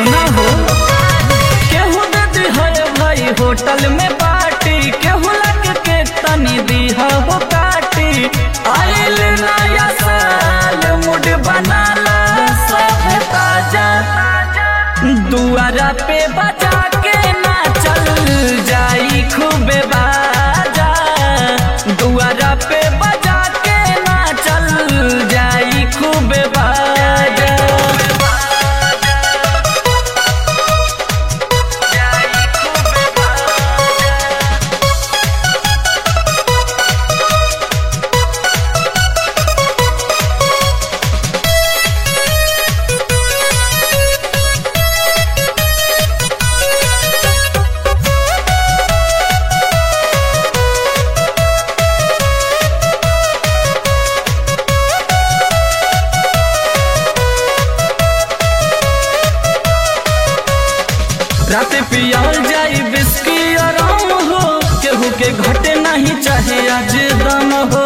सुना हो केहू दे दिहर भाई होटल में पार्टी केहू लग के तनी दिहा हो काटी आइल नया साल मुड बनाला सब ताजा दुआरा पे बजा के ना चल जाई खूबे बाजा दुआरा पे बजा के ना चल जाई खूबे बाजा रात पियाल जाई बिस्की आराम हो केहू के घटे नहीं चाहे आज दम हो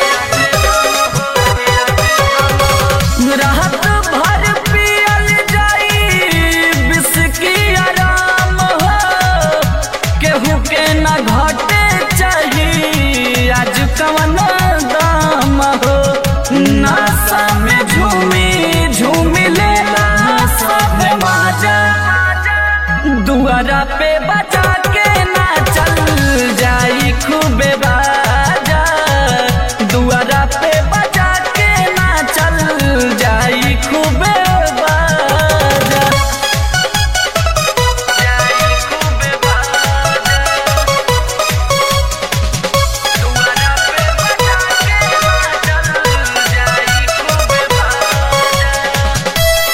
रात भर पियल जाई बिस्की आराम हो केहू के ना घटे चाही आज कवन दाम हो नासा में झूमी झूमी लेला सब माजा दुआरा पे बचा के ना चल जाई खूबे बाजा दुआरा पे बचा के ना चल जाई खूबे बाजा जाई खूबे बाजा दुआरा पे बचा के ना चल जाई खूबे बाजा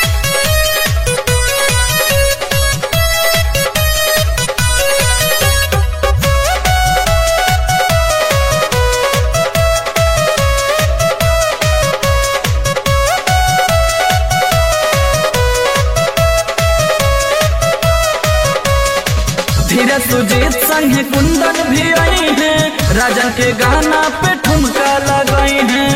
धीरज सुजीत संग कुंदन भी आई हैं राजा के गाना पे ठुमका लगाई हैं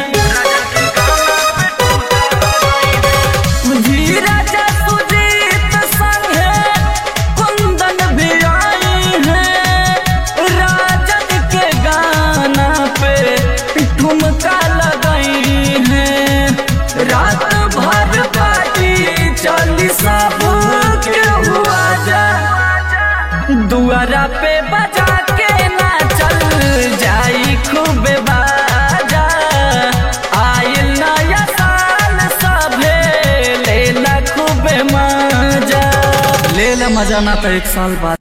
धीरज सुजीत संग कुंदन भी आई हैं राजन के गाना पे ठुमका लगाई हैं रात भर पार्टी चली सब के हुआ जा दुआरा पे बजा के ना चल जाई खूबे बाजा आइल नया साल सभे लेला खूबे मजा लेला मजा ना तो एक साल बाद